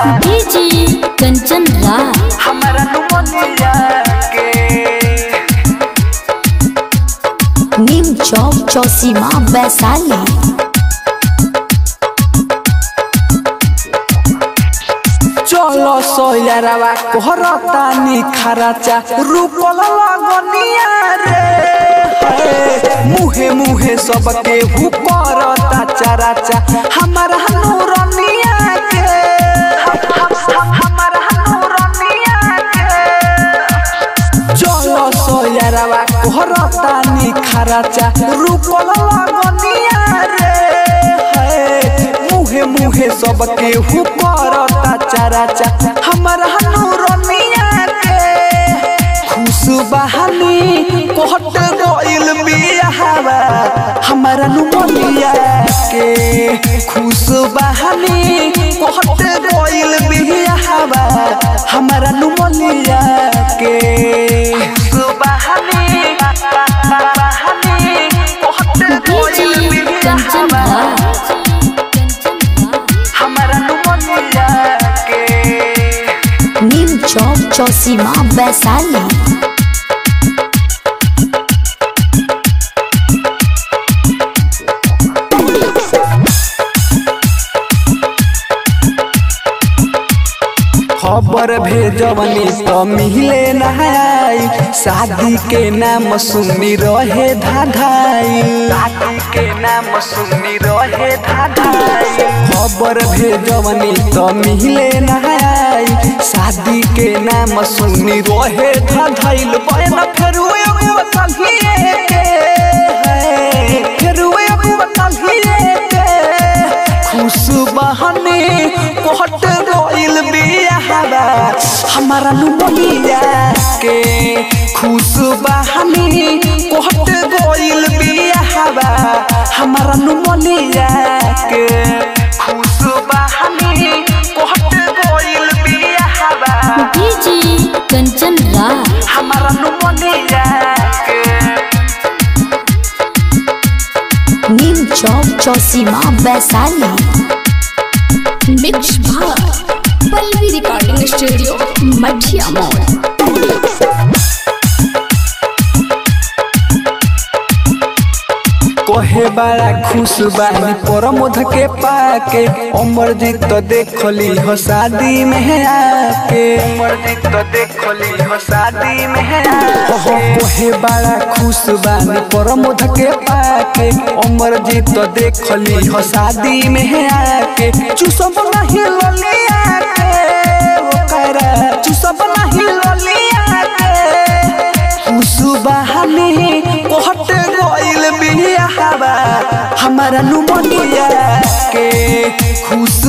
DJ Kanchan राज हमारा pneumoniae के नीम चौक चौसीमा वैशाली चलो सोयरवा कोहरता निखराचा रूपल लगनिया रे हे, मुहे मुहे सबके हु करता चराचा हमारा नूरनिया के हम- हम- हम- हमारा नूरनिया के चलो सोयरवा कोहरता निखराचा रूपल लगनिया रे हे, मुहे मुहे सबके हु करता चराचा हमारा नूरनिया के खुश बहानी कोहट गइल बियाहवा हमारा नुमनिया के खुश बहानी कोहट गइल बियाहवा हमारा नुमनिया के खुश बहानी बहानी कोहट डीजे गइल कंचन बियाहवा राज हमारा नुमनिया के नीम चौक चौसीमा वैशाली खबर भेजवनी तो मिले नहाई शादी के नाम सुनी रहे धाधाई शादी के नाम सुनी रहे धाधाई खबर भेजवनी तो मिले नहाई शादी के नाम सुनी रहे धाधाइल बहन फेर एगो तलिए के है, फेर एगो तलिए के खुश बहने कोहट रोइल बियाहवा हमारा नुमनिया के खुश बहने कोहट रोइल बियाहवा हमारा नुमनिया के खुश बहने कोहट रोइल बियाहवा डीजे कंचन राज हमारा नुमनिया के नीम चौक चौसीमा वैशाली मिक्स भाग पल्लवी रिकॉर्डिंग स्टूडियो मठिया मोड़ कोहे बड़ा खुश बानी परमोध के पाके अमरजीत तो देखली हो शादी में आके अमरजीत तो देखली हो शादी में आके कोहे बड़ा खुश बानी परमोध के पाके अमरजीत तो देखली हो शादी में आके चुसब नहीं ललिया के ओकरा चुसब नहीं ललिया के खुशबहानी कोहट गइल बियाहवा हमारा नुमनिया के खुश